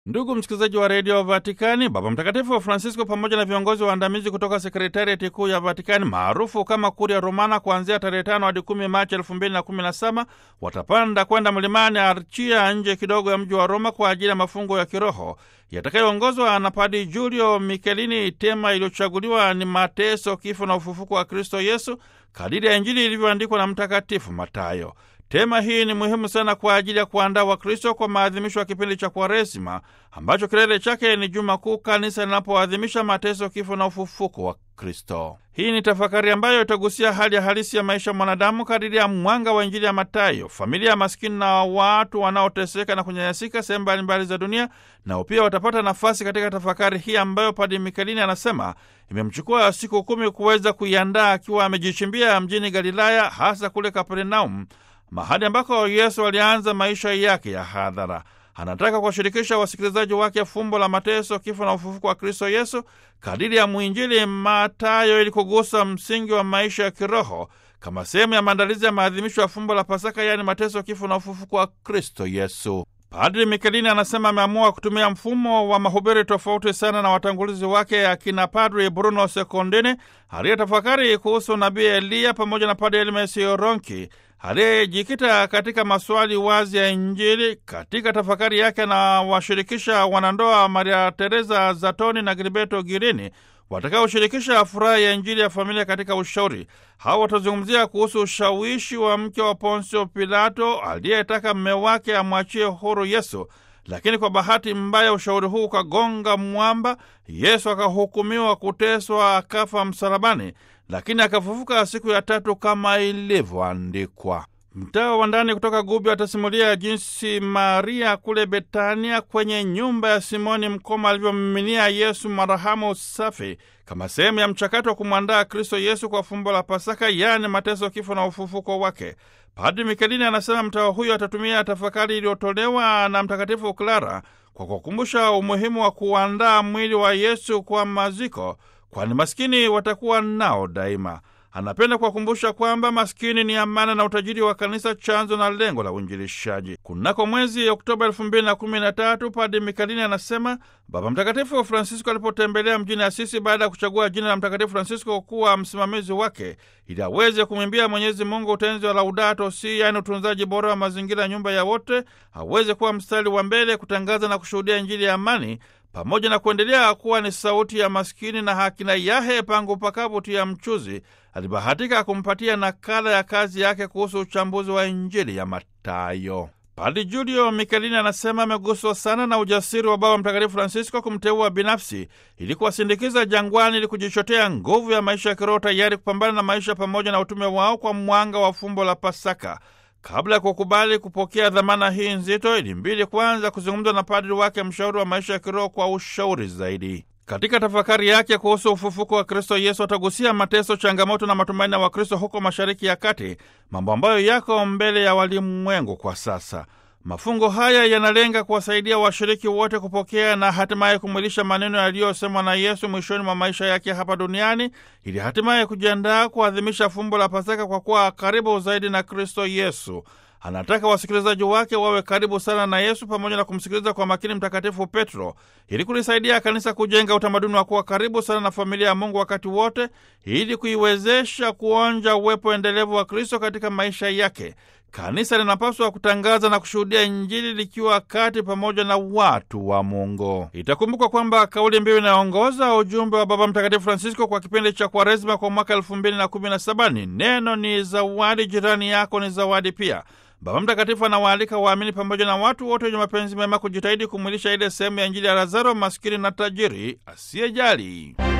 Ndugu msikilizaji wa redio Vatikani, Baba Mtakatifu wa Francisco pamoja na viongozi waandamizi kutoka sekretariati kuu ya Vatikani maarufu kama Kuria Romana, kuanzia tarehe tano hadi kumi Machi elfu mbili na kumi na saba watapanda kwenda mlimani Archia, nje kidogo ya mji wa Roma, kwa ajili ya mafungo ya kiroho yatakayoongozwa na Padi Julio Michelini. Tema iliyochaguliwa ni mateso, kifo na ufufuko wa Kristo Yesu kadiri ya Injili ilivyoandikwa na Mtakatifu Matayo. Tema hii ni muhimu sana kwa ajili ya kuandaa Wakristo kwa maadhimisho ya kipindi cha Kwaresima ambacho kilele chake ni Juma Kuu, kanisa linapoadhimisha mateso, kifo na ufufuko wa Kristo. Hii ni tafakari ambayo itagusia hali ya halisi ya maisha ya mwanadamu kadiri ya mwanga wa Injili ya Matayo. Familia ya maskini na watu wanaoteseka na kunyanyasika sehemu mbalimbali za dunia nao pia watapata nafasi katika tafakari hii ambayo Padre Mikelini anasema imemchukua siku kumi kuweza kuiandaa akiwa amejichimbia mjini Galilaya, hasa kule Kapernaum, mahali ambako Yesu alianza maisha yake ya hadhara. Anataka kuwashirikisha wasikilizaji wake fumbo la mateso, kifo na ufufuko wa Kristo Yesu kadiri ya mwinjili Matayo, ili kugusa msingi wa maisha ya kiroho kama sehemu ya maandalizi ya maadhimisho ya fumbo la Pasaka, yaani mateso, kifo na ufufuko wa Kristo Yesu. Padri Mikelini anasema ameamua kutumia mfumo wa mahubiri tofauti sana na watangulizi wake akina Padri Bruno Sekondini aliyetafakari kuhusu nabii Eliya pamoja na Padri Elmes Ronki aliyejikita katika maswali wazi ya Injili. Katika tafakari yake anawashirikisha wanandoa Maria Teresa Zatoni na Gilberto Girini watakaoshirikisha furaha ya Injili ya familia katika ushauri. Hawa watazungumzia kuhusu ushawishi wa mke wa Ponsio Pilato aliyetaka mme wake amwachie huru Yesu, lakini kwa bahati mbaya ushauri huu ukagonga mwamba. Yesu akahukumiwa kuteswa, akafa msalabani, lakini akafufuka siku ya tatu kama ilivyoandikwa. Mtawa wa ndani kutoka Gubi atasimulia jinsi Maria kule Betania kwenye nyumba ya Simoni mkoma alivyommiminia Yesu marahamu safi kama sehemu ya mchakato wa kumwandaa Kristo Yesu kwa fumbo la Pasaka, yaani mateso, kifo na ufufuko wake. Padri Mikelini anasema mtawa huyo atatumia tafakari iliyotolewa na Mtakatifu Klara kwa kukumbusha umuhimu wa kuandaa mwili wa Yesu kwa maziko, kwani maskini watakuwa nao daima. Anapenda kuwakumbusha kwamba maskini ni amana na utajiri wa kanisa, chanzo na lengo la uinjilishaji. Kunako mwezi Oktoba elfu mbili na kumi na tatu, Padre Mikalini anasema Baba Mtakatifu Francisco alipotembelea mjini Asisi baada ya kuchagua jina la Mtakatifu Francisco kuwa msimamizi wake ili aweze kumwimbia Mwenyezi Mungu utenzi wa Laudato Si, yaani utunzaji bora wa mazingira, nyumba ya wote, aweze kuwa mstari wa mbele kutangaza na kushuhudia Injili ya amani pamoja na kuendelea kuwa ni sauti ya maskini na hakina yahe pangu pakavuti ya mchuzi. Alibahatika kumpatia nakala ya kazi yake kuhusu uchambuzi wa Injili ya Matayo. Padre Julio Mikelini anasema ameguswa sana na ujasiri wa Baba Mtakatifu Francisco kumteua binafsi ili kuwasindikiza jangwani ili kujichotea nguvu ya maisha ya kiroho, tayari kupambana na maisha pamoja na utume wao kwa mwanga wa fumbo la Pasaka. Kabla ya kukubali kupokea dhamana hii nzito, ilimbidi kwanza kuzungumza na padri wake mshauri wa maisha ya kiroho kwa ushauri zaidi. Katika tafakari yake kuhusu ufufuko wa Kristo Yesu atagusia mateso, changamoto na matumaini ya Wakristo huko Mashariki ya Kati, mambo ambayo yako mbele ya walimwengu kwa sasa. Mafungo haya yanalenga kuwasaidia washiriki wote kupokea na hatimaye kumwilisha maneno yaliyosemwa na Yesu mwishoni mwa maisha yake hapa duniani ili hatimaye kujiandaa kuadhimisha fumbo la Pasaka kwa kuwa karibu zaidi na Kristo Yesu. Anataka wasikilizaji wake wawe karibu sana na Yesu pamoja na kumsikiliza kwa makini Mtakatifu Petro ili kulisaidia kanisa kujenga utamaduni wa kuwa karibu sana na familia ya Mungu wakati wote ili kuiwezesha kuonja uwepo endelevu wa Kristo katika maisha yake. Kanisa linapaswa kutangaza na kushuhudia Injili likiwa kati pamoja na watu wa Mungu. Itakumbukwa kwamba kauli mbiu inayoongoza ujumbe wa Baba Mtakatifu Francisco kwa kipindi cha Kwaresima kwa mwaka elfu mbili na kumi na saba ni neno ni zawadi, jirani yako ni zawadi pia. Baba Mtakatifu anawaalika waamini pamoja na watu wote wenye mapenzi mema kujitahidi kumwilisha ile sehemu ya Injili ya Lazaro, maskini na tajiri asiyejali.